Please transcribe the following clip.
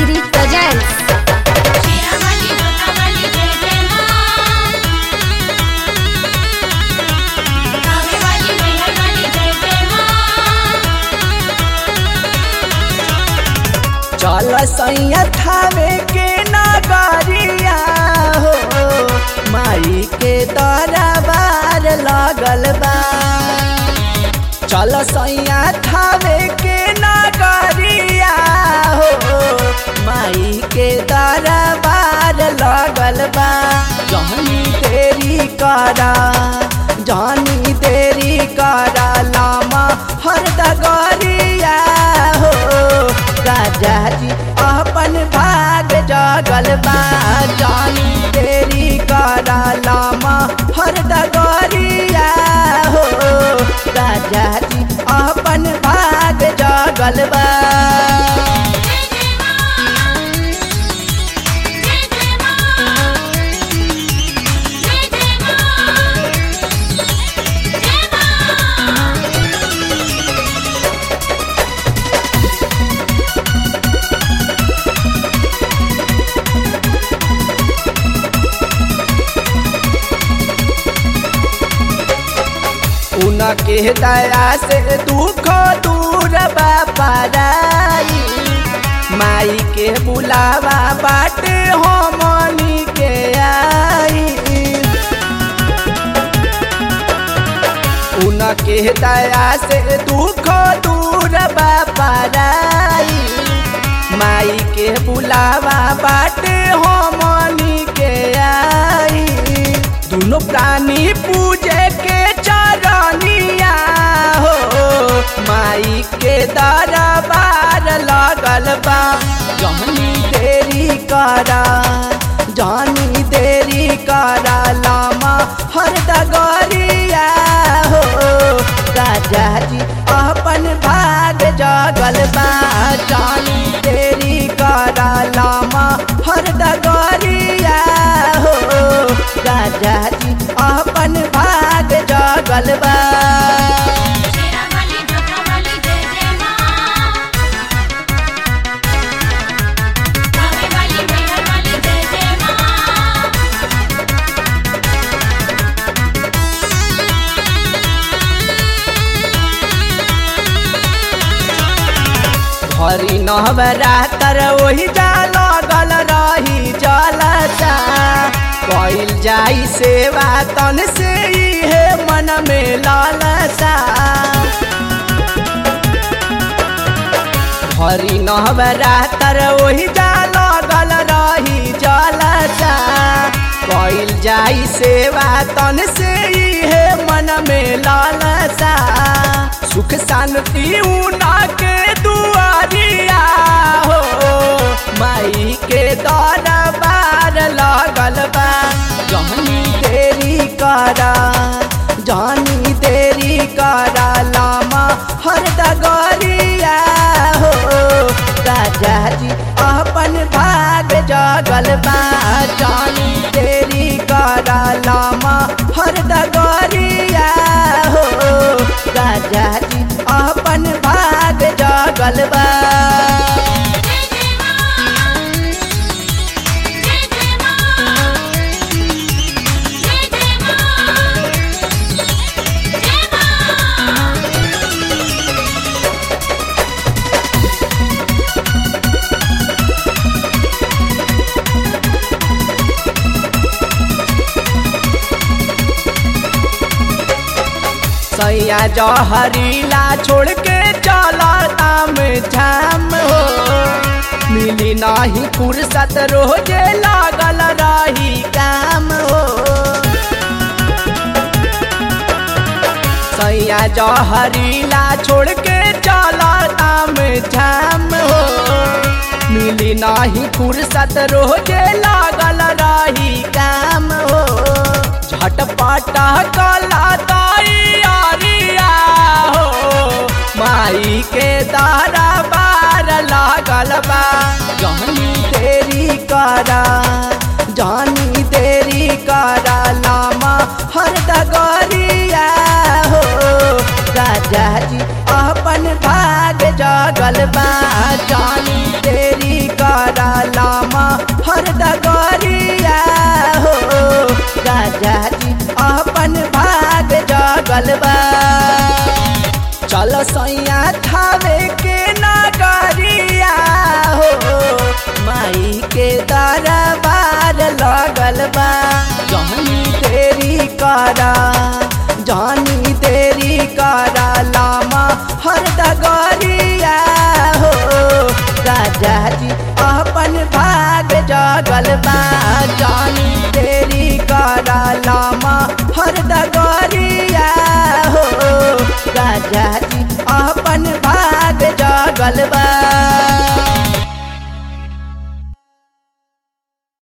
City presents శ్రీరామలి దుర్గావళి జయ జయ మాం కావేవాలి మేహర్వాలి జయ జయ మాం चल सैया थावे के नगरिया हो माई के दरबार लगल बा चल सैया थावे के नगरिया हो माई के दरबार लगल बा जहनी देरी करा जहनी देरी करा लामा हर दगरिया हो राजा जी अपन भाग जगल बा जानी तेरी करा लामा हर दगरिया हो राजा जी अपन भाग जगल बा उनके दया से दुख दूर बापाराई माई के बुलावा बाटे हमनी के आई उनके दया से दुख दूर बापाराई माई के बुलावा बाटे हमनी के आई दोनों प्राणी पूजे के चरनिया हो माई के दरबार लगल बा जहनी देरी करा जहनी देरी करा लामा हर दगरिया हो राजा जी अपन भाग जगल बा जानी देरी करा लामा हर दगरिया हो राजा जी अपन भाग जगल बा శ్రీరామలి దుర్గావళి జయ జయ మాం కావేవాలి మేహర్వాలి జయ జయ మాం हरी नवरातर वही जा लगल रही जलसा कइल जाई सेवा तन से इहे मन में लालसा हरी नवरातर वही जा लगल रही जलसा कइल जाई सेवा तन से इहे मन में लालसा सुख शांति उना के दुआरिया हो माई के दरबार लगल बा जहनी देरी करा जहनी देरी करा लामा हर दगरिया हो राजा जी अपन भाग जगल बा जानी देरी करा लामा हर दगरिया हो राजा जी अपन भाग जगल बा सैया जहरीला छोड़ के चला ताम झाम हो मिली नाही फुर्सत रोजे लागल रही काम हो सैया जहरीला छोड़ के चला ताम झाम हो मिली नाही फुर्सत रोजे लागल रही काम हो झटपट कला तैयारिया हो माई के दारा बार लागल बा जहनी देरी करा जहनी देरी करा लामा हर दगरिया हो राजा जी अपन भाग जगल बा जानी तेरी कर राजा जी अपन भाग जगल बा चल सैया थावे के नगरिया हो माई के दरबार लगल बा जहनी देरी करा जानी देरी करा लामा हर दगरिया हो राजा जी अपन भाग जगल बा जानी देरी करा लामा हर दगरिया हो राजा जी अपन भाग जगल बा